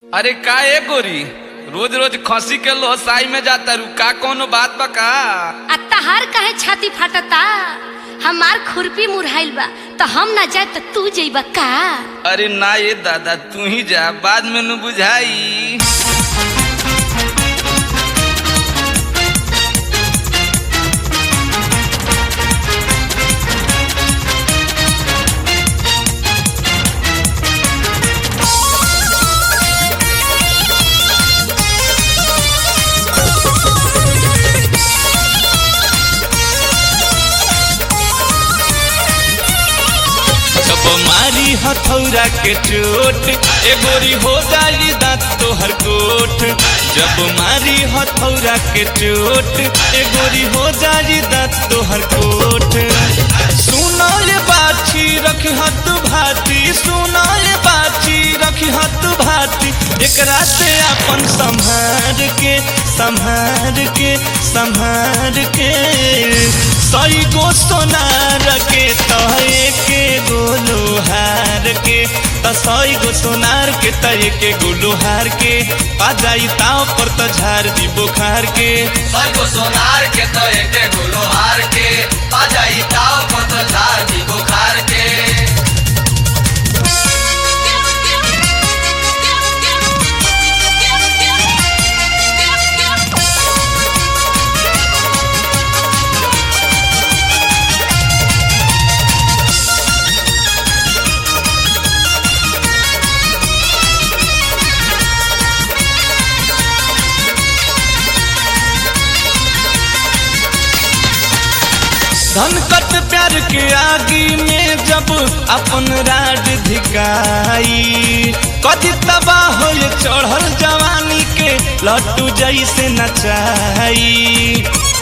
अरे का ए गोरी रोज रोज खसी के लोहसाई में जाता रू का कोनो बात बा का आ तहार काहे छाती फाटता हमार खुरपी मुरहाइल बा तो हम ना जाए तो तू जइबा का अरे ना ये दादा तू ही जा बाद में न बुझाई जब मारी हथौरा के चोट ए गोरी हो जाई दांत तोहर कोट जब मारी हथौरा के चोट ए गोरी हो जाई दांत तोहर कोट सुनो ये बाछी रखी हत भाती सुनो ये बाछी रखी हत भाती एकरा से अपन संभार के संभार के संभार के सही गो सोनार के तहे के गोलो हार के त सही गो सोनार के तहे के गोलो हार के आ जाई ताव पर त झार दी बुखार के सबको सोनार के तो एक गुलो हार के आ जाई ताव को तो झार दी बुखार के धन कट प्यार के आगी में जब अपन राड धिकाई कदी तबाह हो चढ़ल जवानी के लट्टू जैसे नचाई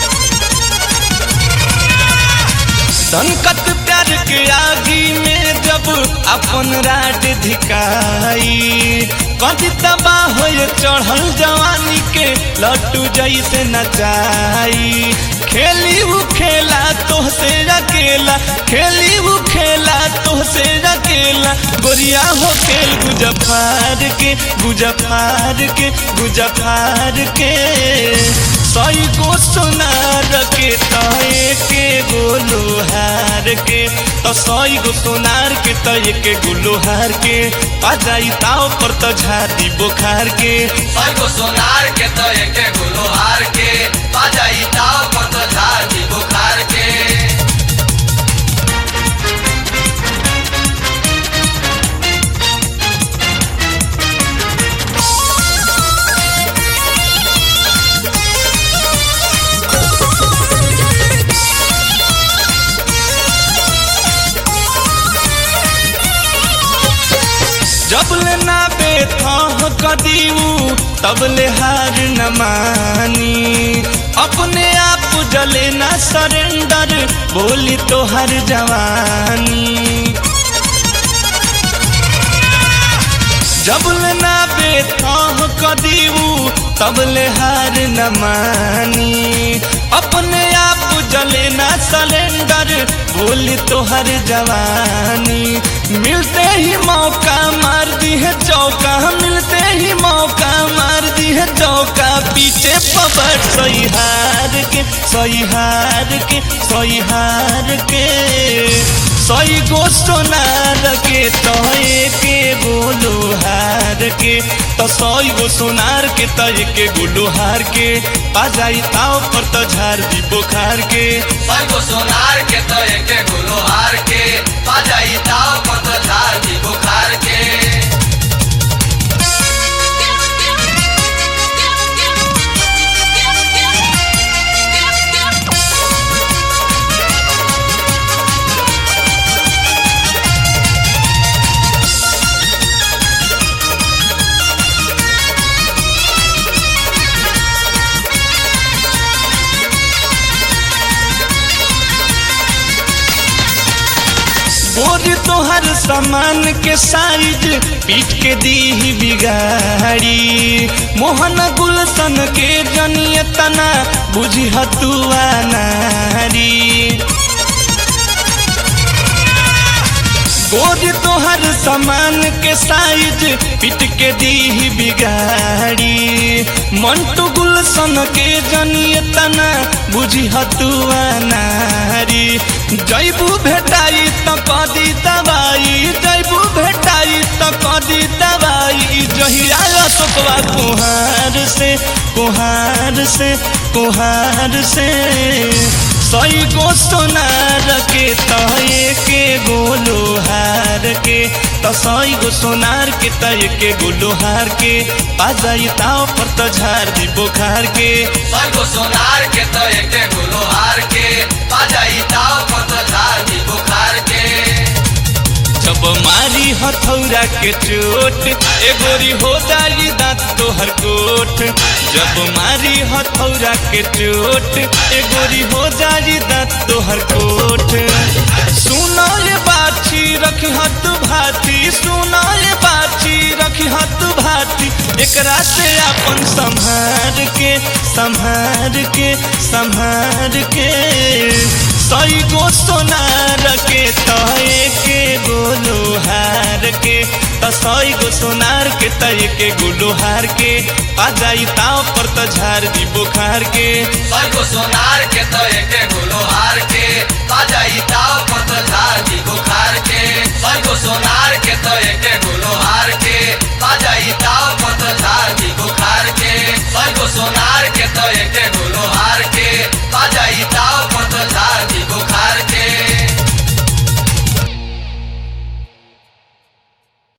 संकट प्यार के आगी में जब अपन राड धिकाई कदी तबाह हो चढ़ल जवानी के लट्टू जैसे नचाई खेली उ खेला तोहसे अकेला खेली उ खेला तोहसे अकेला गोरिया हो खेल गुजफार के गुजफार के गुजफार के सही गो सोनार के तय के गोलो हार के तो सही गो सोनार के तय के गोलो हार के आ जाई ताव पर तो झादी बुखार के सबको सोनार के तो एक गुलो हार के आ जाई ताव को तो झार दी बुखार के जब ले ना बेथह कदीऊ तब ले हार न मानी अपने आप जले ना सरेंडर बोली तो हर जवानी जब ले ना बेथह कदीऊ तब ले हार न मानी अपने आप जले ना सिलेंडर बोली तो हर जवानी मिलते ही मौका मार दी है चौका मिलते ही मौका मार दी है चौका पीछे पबर सही हार के सही हार के सही हार के सही गो सोनार के तय के गोलो हार के तो सही गो सोनार के तय के गोलो हार के आ जाई ताव पर तो झार दी बुखार के सबको सोनार के तो एक गुलो हार के आ जाई ताव को तो झार दी बुखार के बोर तोहर सामान के साइज पीट के दी ही बिगाड़ी मोहन गुलशन के जनिय तना बुझी हतुआ नारी गोरी तोहर सामान के साइज पिट के दी बिगाड़ी मंटू गुलशन के जनिए तना बुझी हतुआ नारी जैबू भेटाई त कदी दवाई जैबू भेटाई त कदी दवाई जहिया अशोकवा कुहार से कुहार से कुहार से सही गो सोनार के तय के गोलो हार के त सही गो सोनार के तय के गोलो हार के पाजाई ताव पर त झार दी बोखार के सैगो सोनार के तो एके गुलो हार के बाजाई ताव पत झार दी बुखार के जब मारी हथौरा के चोट ए गोरी हो जाई दांत तोहर कोट जब मारी हथौरा के चोट ए गोरी हो जाई दांत तोहर कोट सुनो ये बाछी रखी हत भाती सुनो ये बाछी रखी हत भाती एकरा से अपन संभार के संभार के संभार के सही गो सोनार के तय के गोलो हार के त सही गो सोनार के तय के गोलो हार के आ जाई ताव पर त झार दी बुखार के सैगो सोनार के तो एके गुलो हार के बाजाई ताव पत झार दी बुखार के सैगो सोनार के तो एके गुलो हार के बाजाई ताव पत